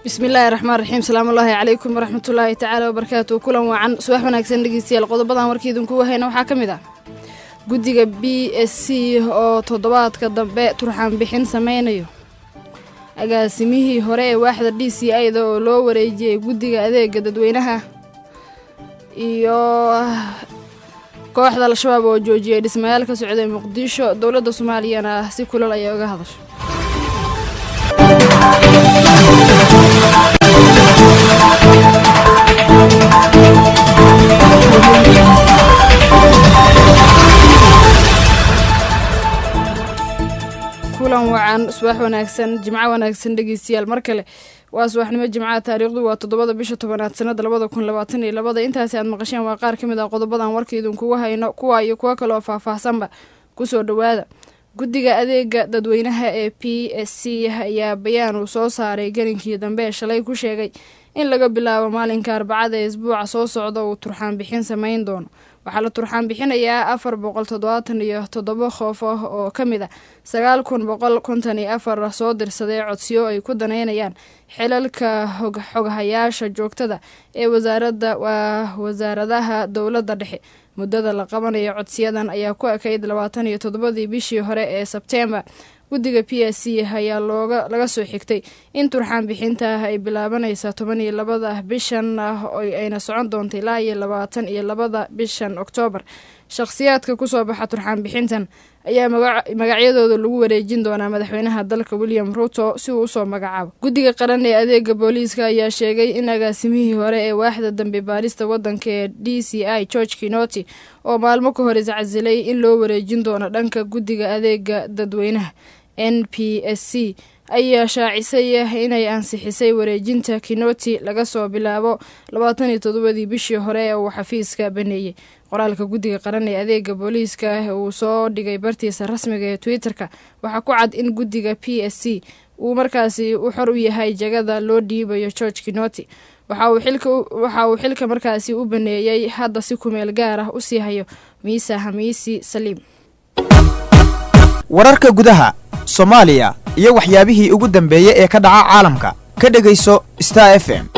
bismillaahi raxmaan raxiim salaamullaahi calaykum waraxmatullaahi tacaala wabarakaatu kulan waacan subax wanaagsan dhegeystayaal qodobadan warkii idinku wahayna waxaa ka mid ah guddiga b s c oo toddobaadka dambe turxaan bixin sameynayo agaasimihii hore ee waaxda d c a-da oo loo wareejiyey guddiga adeega dadweynaha iyo kooxda al-shabaab oo joojiyay dhismayaal ka socday muqdisho dowladda soomaaliyana si kulal ayay uga hadashay kulan wacan subax wanaagsan jimco wanaagsan dhegeystayaal mar kale waa subaxnimo jimcaha taariikhdu waa toddobada bisha tobanaad sanada labada kun labaatan iyo labada intaasi aad maqasheen waa qaar ka mid ah qodobadan warkaidinkugu hayno kuwa iyo kuwo kale oo faahfaahsanba kusoo dhowaada guddiga adeega dadweynaha ee p s c ayaa bayaan uu soo saaray gelinkii dambe ee shalay ku sheegay in laga bilaabo maalinka arbacada ee isbuuca soo socda uu turxaan bixin sameyn doono waxaa la turxaan bixinayaa afar boqol toddobaatan iyo toddoba qoof ah oo ka mid ah sagaal kun boqol konton iyo afar soo dirsaday codsiyo ay ku daneynayaan xilalka xoghayaasha joogtada ee wasaaradda waa wasaaradaha dowladda dhexe muddada la qabanayo codsiyadan ayaa ku ekayd labaatan iyo toddobadii bishii hore ee sebteembar guddiga p s c ayaa looga laga soo xigtay in turxaan bixinta ay bilaabanaysa toban iyo labada bishan ayna socon doonta ilaa iyo labaatan iyo labada bishan oktoobar shakhsiyaadka kusoo baxa turxaan bixintan ayaa magacyadooda lagu wareejin doonaa madaxweynaha dalka william ruto si uu usoo magacaabo guddiga qaran ee adeega booliiska ayaa sheegay in agaasimihii hore ee waaxda dambe baarista wadanka ee d c i george kinoti oo maalmo ka hor iscasilay in loo wareejin doono dhanka guddiga adeega dadweynaha n p s c ayaa shaacisay inay ansixisay wareejinta kinoti laga soo bilaabo labaatan iyo toddobadii bishii hore ee uu xafiiska baneeyey qoraalka guddiga qaran ee adeega booliiska uu soo dhigay bartiisa rasmiga ee twitter-ka waxaa ku cad in guddiga p s c uu markaasi u xor u yahay jagada loo dhiibayo george kinoti waxa uu xilka markaasi u baneeyey hadda si kumeel gaar ah u sii hayo miisa hamiisi saliim wararka gudaha soomaaliya iyo waxyaabihii ugu dambeeyey ee ka dhaca caalamka ka dhegayso star f m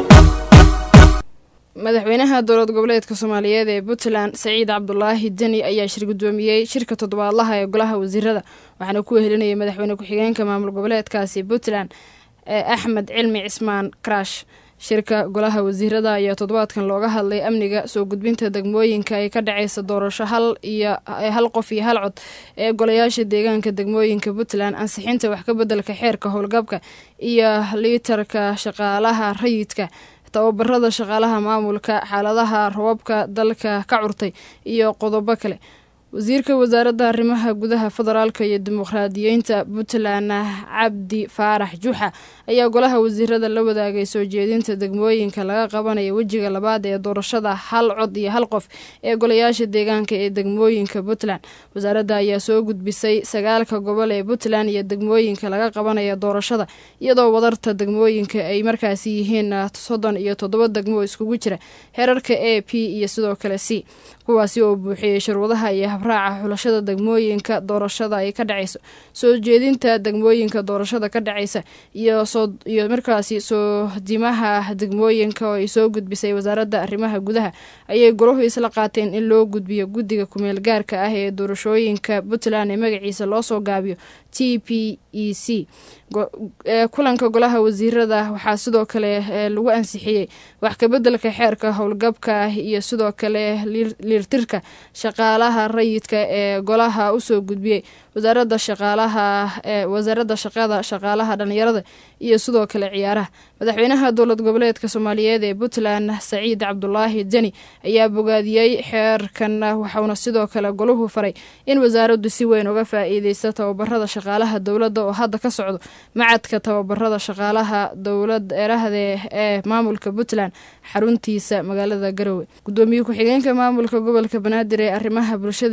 madaxweynaha dowlad goboleedka soomaaliyeed ee puntland saciid cabdulaahi deni ayaa shir guddoomiyey shirka toddobaadlaha ee golaha wasiirada waxaana ku wehelinayay madaxweyne ku-xigeenka maamul goboleedkaasi puntland axmed cilmi cismaan karash shirka golaha wasiirada ayaa toddobaadkan looga hadlay amniga soo gudbinta degmooyinka ay ka dhaceysa doorasho hal iyo hal qof iyo hal cod ee golayaasha deegaanka degmooyinka puntland ansixinta wax ka bedelka xeerka howlgabka iyo liitarka shaqaalaha rayidka tababarada shaqaalaha maamulka xaaladaha rababka dalka ka curtay iyo qodobo kale wasiirka wasaaradda arrimaha gudaha federaalka iyo dimuqraadiyeynta puntland cabdi faarax juxa ayaa golaha wasiirada la wadaagay soo jeedinta degmooyinka laga qabanaya wejiga labaad ee doorashada hal cod iyo hal qof ee golayaasha deegaanka ee degmooyinka puntland wasaaradda ayaa soo gudbisay sagaalka gobol ee puntland iyo degmooyinka laga qabanaya doorashada iyadoo wadarta degmooyinka ay markaasi yihiin soddon iyo toddoba degmo iskugu jira heerarka a p iyo sidoo kale c kuwaasi oo buuxiyey sharwadaha iyo habraaca xulashada degmooyinka doorashada ay ka dhaceyso soo jeedinta degmooyinka doorashada ka dhaceysa iyo iyo markaasi soo dimaha degmooyinka oo ay soo gudbisay wasaaradda arrimaha gudaha ayay golahu isla qaateen in loo gudbiyo guddiga kumeel gaarka ah ee doorashooyinka puntland ee magaciisa loo soo gaabiyo t p e c kulanka golaha wasiirada waxaa sidoo kale lagu ansixiyey wax kabedelka xeerka howlgabka iyo sidoo kale liirtirka shaqaalaha rayidka ee golaha usoo gudbiyey wasaaradda shaqaalaha wasaaradda shaqada shaqaalaha dhalinyarada iyo sidoo kale ciyaaraha madaxweynaha dowlad goboleedka soomaaliyeed ee puntland saciid cabdulaahi deni ayaa bogaadiyey xeerkan waxauna sidoo kale golahu faray in wasaaraddu si weyn uga faa-iideysta tababarada shaqaalaha dowladda oo hadda ka socdo macadka tababarada shaqaalaha dowlad erahde ee maamulka puntland xaruntiisa magaalada garowe gudoomiye ku-xigeenka maamulka gobolka banaadir ee arrimaha bulshada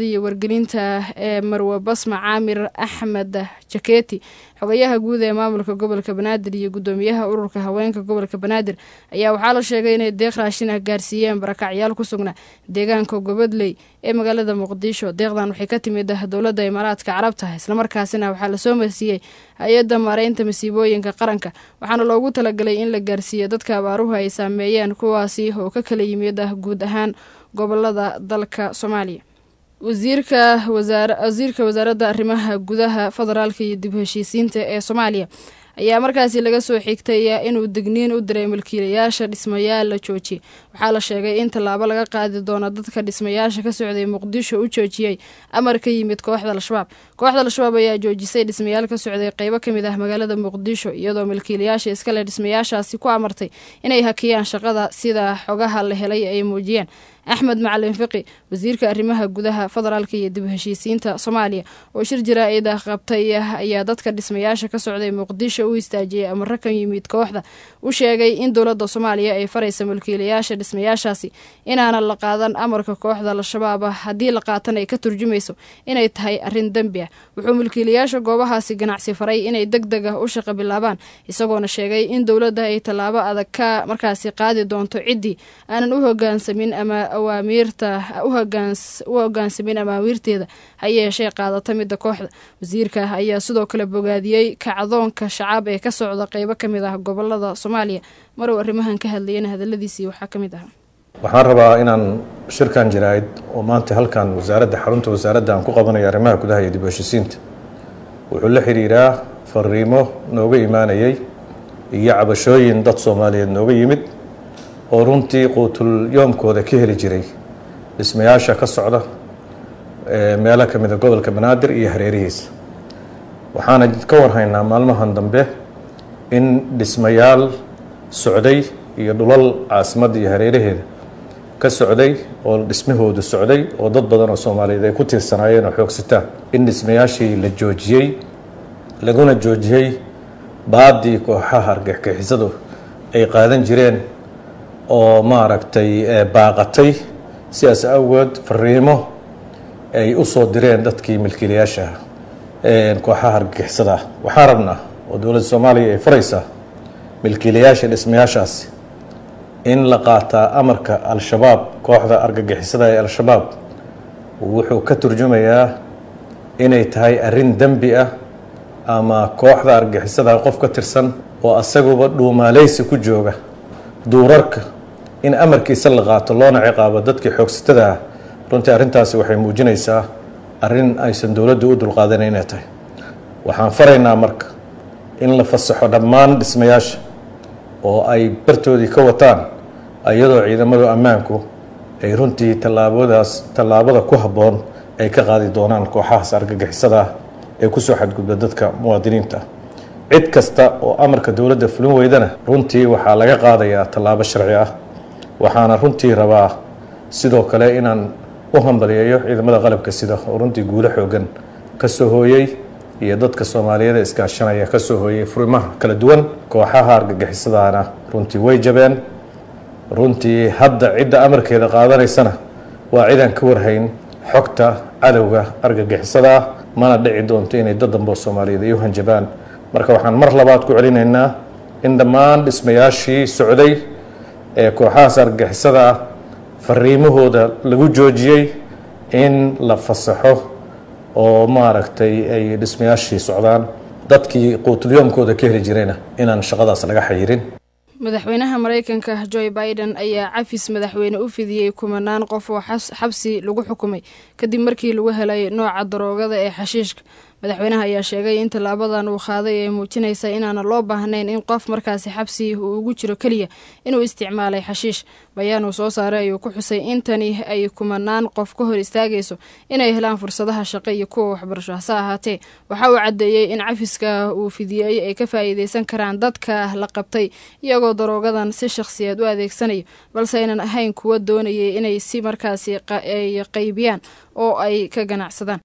iyo wargelinta ee marwe basma caamir axmed jaketi xogayaha guud ee maamulka gobolka banaadir iyo guddoomiyaha ururka haweenka gobolka banaadir ayaa waxaa la sheegay inay deeq raashin ah gaarsiiyeen barakacyaal ku sugnaa deegaanka gobadley ee magaalada muqdisho deeqdan waxay ka timid dowladda imaaraadka carabta islamarkaasina waxaa lasoo marsiiyey hay-adda maareynta masiibooyinka qaranka waxaana loogu talagalay in la gaarsiiyo dadka abaaruhu ay saameeyeen kuwaasi oo ka kala yimid guud ahaan gobolada dalka soomaaliya wasiirka wasiirka wasaaradda arrimaha gudaha federaalka iyo dib heshiisiinta ee soomaaliya ayaa markaasi laga soo xigtay inuu digniin u diray milkiilayaasha dhismayaal la joojiyey waxaa la sheegay in tallaabo laga qaadi doono dadka dhismayaasha ka socday muqdisho u joojiyey amar ka yimid kooxda al-shabaab kooxda al-shabaab ayaa joojisay dhismayaal ka socday qeybo kamid ah magaalada muqdisho iyadoo milkiilayaasha iskale dhismayaashaasi ku amartay inay hakiyaan shaqada sida xogaha la helay ay muujiyeen axmed macalin fiqi wasiirka arrimaha gudaha federaalka iyo dib heshiisiinta soomaaliya oo shir jaraa-id ah qabtay ayaa dadka dhismayaasha ka socday muqdisho u istaajiyey amaro ka yimid kooxda u sheegay in dowladda soomaaliya ay faraysa mulkiilayaasha dhismayaashaasi inaanan la qaadan amarka kooxda al-shabaab ah haddii la qaatan ay ka turjumayso inay tahay arrin dembi ah wuxuu mulkiilayaasha goobahaasi ganacsi faray inay deg deg ah u shaqo bilaabaan isagoona sheegay in dowladda ay tallaabo adag ka markaasi qaadi doonto ciddii aanan u hogaansamin ama awaamiirta u hogaansamin amaawiirteeda ha yeeshee qaadata midda kooxda wasiirka ayaa sidoo kale bogaadiyey kacdoonka shacaab ee ka socda qeybo ka mid ah gobolada soomaaliya marow arrimahan ka hadlayana hadaladiisii waxaa ka mid ahaa waxaan rabaa inaan shirkan jaraa'id oo maanta halkan wasaaradda xarunta wasaaradda aan ku qabanayo arrimaha gudaha iyo dib heshiisiinta wuxuu la xidhiiraa fariimo nooga imaanayay iyo cabashooyin dad soomaaliyeed nooga yimid oo runtii quutul yoomkooda ka heli jiray dhismayaasha ka socda meelo ka mida gobolka banaadir iyo hareerihiisa waxaana ka warhaynaa maalmahan dambe in dhismayaal socday iyo dhulal caasimadda iyo hareeraheeda ka socday oo dhismahoodu socday oo dad badan oo soomaaliyeed ay ku tiirsanaayeen oo xoogsitaan in dhismayaashii la joojiyey laguna joojiyey baadii kooxaha argagixisadu ay qaadan jireen oo maaragtay baaqatay sidaas awgeed fariimo ay u soo direen dadkii milkiilayaasha kooxaha argagixisada ah waxaan rabnaa oo dowladda soomaaliya ay faraysaa milkiilayaasha dhismayaashaasi in la qaataa amarka al-shabaab kooxda argagixisada ee al-shabaab wuxuu ka turjumayaa inay tahay arrin dembi ah ama kooxda argagixisada qof ka tirsan oo asaguba dhuumaaleysi ku jooga duurarka in amarkiisa la qaato loona ciqaabo dadkii xoogsatada ah runtii arrintaasi waxay muujinaysaa arrin aysan dowladdu u dulqaadanan inay tahay waxaan faraynaa marka in la fasaxo dhammaan dhismayaasha oo ay bartoodii ka wataan iyadoo ciidamadu ammaanku ay runtii tallaabadaas tallaabada ku habboon ay ka qaadi doonaan kooxahaas argagixisada ah ee kusoo xadgudba dadka muwaadiniinta cid kasta oo amarka dowladda fulin weydana runtii waxaa laga qaadayaa tallaabo sharci ah waxaana runtii rabaa sidoo kale inaan u hambaliyeeyo ciidamada qalabka sida oo runtii guulo xoogan ka soo hooyey iyo dadka soomaaliyeed iskaashanaya ka soo hooyey furimaha kala duwan kooxaha argagixisadaana runtii way jabeen runtii hadda cidda amarkeeda qaadanaysana waa cidaan ka warhayn xogta cadowga argagixisada ah mana dhici doonto inay dad dambe oo soomaaliyeed ay u hanjabaan marka waxaan mar labaad ku celinaynaa in dhammaan dhismayaashii socday ee kooxahaas argagixisada ah fariimahooda lagu joojiyey in la fasaxo oo maaragtay ay dhismayaashii socdaan dadkii quutulyoomkooda ka heli jirayna inaan shaqadaas laga xayirin madaxweynaha mareykanka joe biden ayaa cafis madaxweyne u fidiyey kumanaan qof oo xabsi lagu xukumay kadib markii lagu helay nooca daroogada ee xashiishka madaxweynaha ayaa sheegay in tallaabadan uu qaaday ay muujinaysa inaana loo baahnayn in qof markaasi xabsi uu ugu jiro keliya inuu isticmaalay xashiish bayaan uu soo saaray ayuu ku xusay intani ay kumanaan qof ka hor istaagayso inay helaan fursadaha shaqo iyo kuwa waxbarasho hase ahaatee waxa uu caddeeyey in cafiska uu fidiyey ay ka faa'iideysan karaan dadka la qabtay iyagoo daroogadan si shakhsiyeed u adeegsanayo balse aynan ahayn kuwa doonayay inay si markaasi ay qaybiyaan oo ay ka ganacsadaan